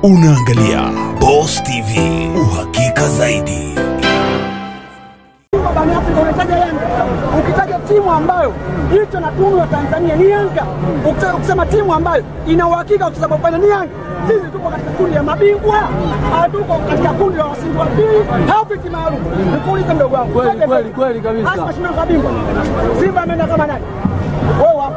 Unaangalia Boss TV, uhakika zaidi. Barani Afrika unataja Yanga, ukitaja timu ambayo hicho na tunu ya Tanzania ni Yanga, Ukita- ukisema timu ambayo ina uhakika kucheza fainali ni Yanga. Sisi tuko katika kundi ya mabingwa, hatuko katika kundi la washindi wa pili au viti maalum. Nikuulize mdogo wangu, Kweli, Twende kweli, mbele. kweli kabisa. Hasa mashindano ya bingwa, Simba ameenda kama nani? Wewe wapo?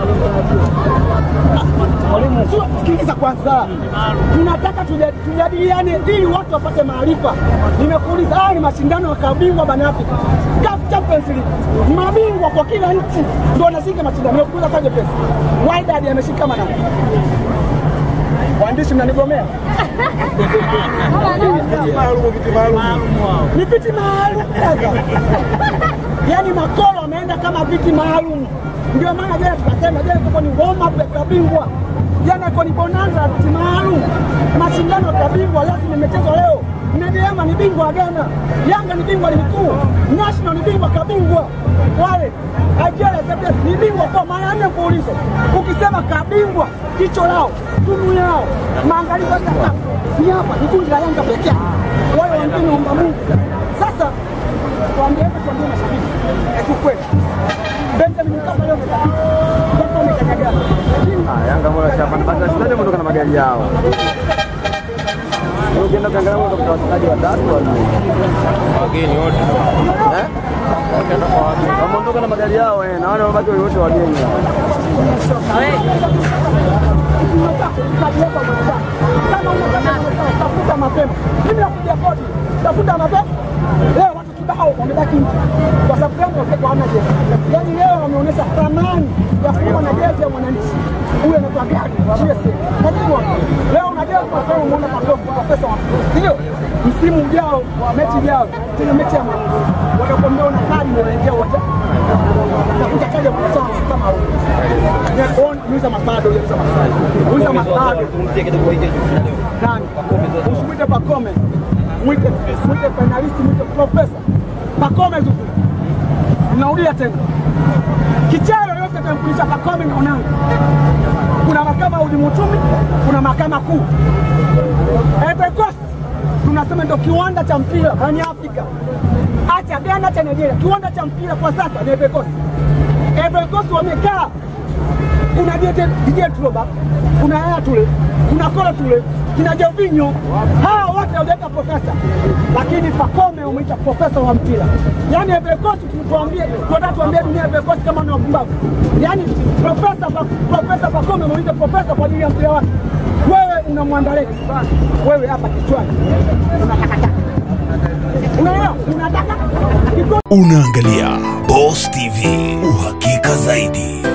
Mwalimu, sio, sikiliza kwanza, tunataka tuja- tujadiliane ili watu wapate maarifa. Nimekuuliza, haya ni mashindano ya kabingwa barani Afrika, CAF Champions League, mabingwa kwa kila nchi ndio wanashika mashindano. Nimekuuliza Sadio Pesa, Wydad ameshika kama nani? Waandishi mnanigomea ni viti maalum yaani makolo ameenda kama viti maalum. Ndio maana jana tukasema jana iko ni warm up ya kabingwa, jana iko ni bonanza ya viti maalum. Mashindano ya kabingwa lazima imechezwa leo. Medeama ni bingwa wa Ghana, Yanga ni bingwa ligi kuu, National ni bingwa kabingwa, wale Algeria Zambia ni bingwa kwa mara nne mfululizo. Ukisema kabingwa, jicho lao, tunu yao, maangalizo yote hapa ni hapa, ni kundi la Yanga pekee yake. Wale wengine omba Mungu. Sasa tuambie tuambie mashabiki eh, kiukweli Benjamin Mkapa leo amekapita. Mkapa amekanyagana. Lakini Yanga moja chapa basi wachezaji wameondoka na magari yao. Leo Ukienda ukiangalia wote kwa wachezaji watatu wanne. Wageni wote. Eh? Wameondoka na magari yao eh, na wale wabaki wote wageni. kama unataka tafuta mapema. Mimi nakuja kodi, tafuta mapema. Leo watu kibao wamebaki nje kwa sababu gani? Watoto hawana jezi. Yaani leo wameonyesha thamani ya kuwa na jezi ya mwananchi. Huyo anaitwa gani? GSM. Unajua leo una jezi kwa sababu umeona makofi kwa pesa wa ndio msimu ujao wa mechi ujao tena mechi ya mwananchi watakwambia una kadi ndio unaingia uwanja tafuta kadi ya mwanachama kama huyo. Uza mapado, uza mapado, uza mapado. Nani? Usimwite Pakome, mwite mwite finalisti, mwite profesa Pakome Zuzu. Naulia tena, kichero yote atamkulisha Pakome na Onanga. Kuna mahakama ya uhujumu uchumi, kuna mahakama kuu. Ivory Coast tunasema ndio kiwanda cha mpira barani Afrika, acha Ghana, acha Nigeria. Kiwanda cha mpira kwa sasa ni Ivory Coast. Ivory Coast wamekaa kuna Didier Drogba, kuna Yaya Toure, kuna Kolo Toure, kina Jorginho, hawa wote hawajaweka profesa, lakini Pacome umeita profesa wa mpira. Yaani Ivory Coast tutuambie, tunataka tuambie dunia Ivory Coast kama ni wapumbavu. Yaani profesa Pa- profesa Pacome umeita profesa kwa ajili ya mpira wake. Wewe unamwandalia wewe hapa kichwani unatakataka, unaelewa? Unataka kiko Unaangalia Boss TV, uhakika zaidi.